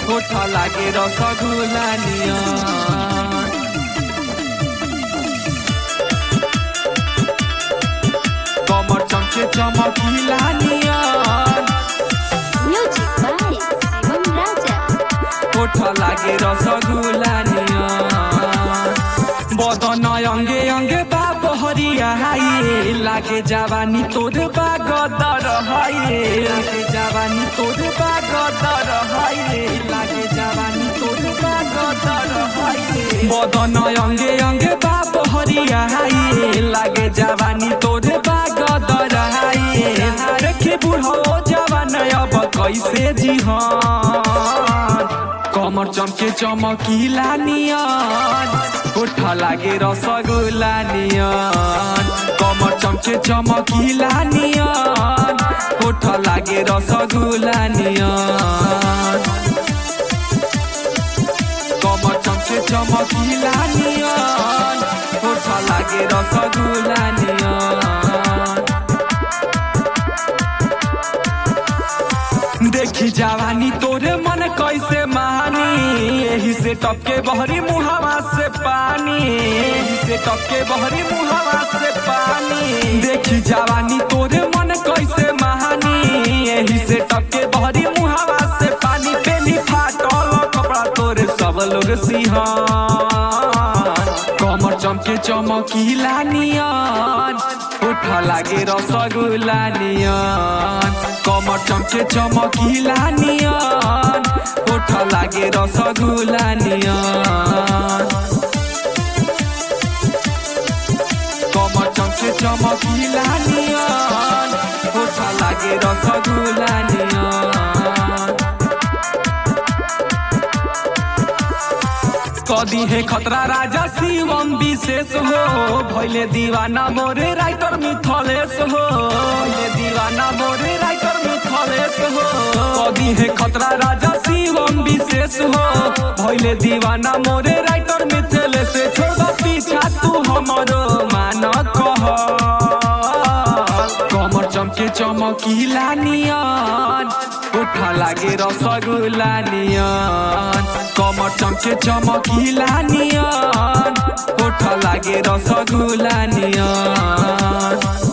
होठ लागे रसगुल्ला नियन कमर चमके चमकीला नियन Music by Shivam Raja. होठ लागे रसगुल्ला नियन बदन अङ्गे अङ्गे बाप हरिया हाये लागे जावानी तोर बागदर हाये लागे जावानी तोर बागदर हाये लागे जावानी तोर बागदर हाये बदन अङ्गे अङ्गे बाप हरिया हाये लागे जावानी तोर बागदर हाये देखे बुढो जवान अब कैसे जिहन कमर चमके चमकीला नियन होठ लागे रसगुल्ला नियन कमर चमके चमकीला नियन होठ लागे रसगुल्ला नियन कमर चमके चमकीला नियन होठ लागे रसगुल्ला नियन देखी जवानी तोरे मन कैसे मानी यही से टपके बहरी मुहावा से पानी यही से टपके बहरी मुहावा से पानी देखी जवानी तोरे मन कैसे महानी यही से टपके बहरी मुहावा से पानी पेली फाटल कपड़ा तोरे सब लोग सिहान कमर चमके चमकीला नियन होठ लागे रसगुल्ला नियन कमर चमके चमकीला नियन होठ लागे रसगुल्ला नियन कमर चमके चमकीला नियन होठ लागे रसगुल्ला नियन कदी है खतरा राजा शिवम विशेष हो भैले दीवाना मोरे राइटर मिथलेश हो भैले दीवाना मोरे राइटर मिथलेश हो कदी है खतरा राजा शिवम विशेष हो भैले दीवाना मोरे राइटर मिथलेश छोड़ पीछा तू हमरो मान कह कमर चमके चमकीला नियन होठ लागे रसगुल्ला नियन कमर चमके चमकीला नियन होठ लागे रसगुल्ला नियन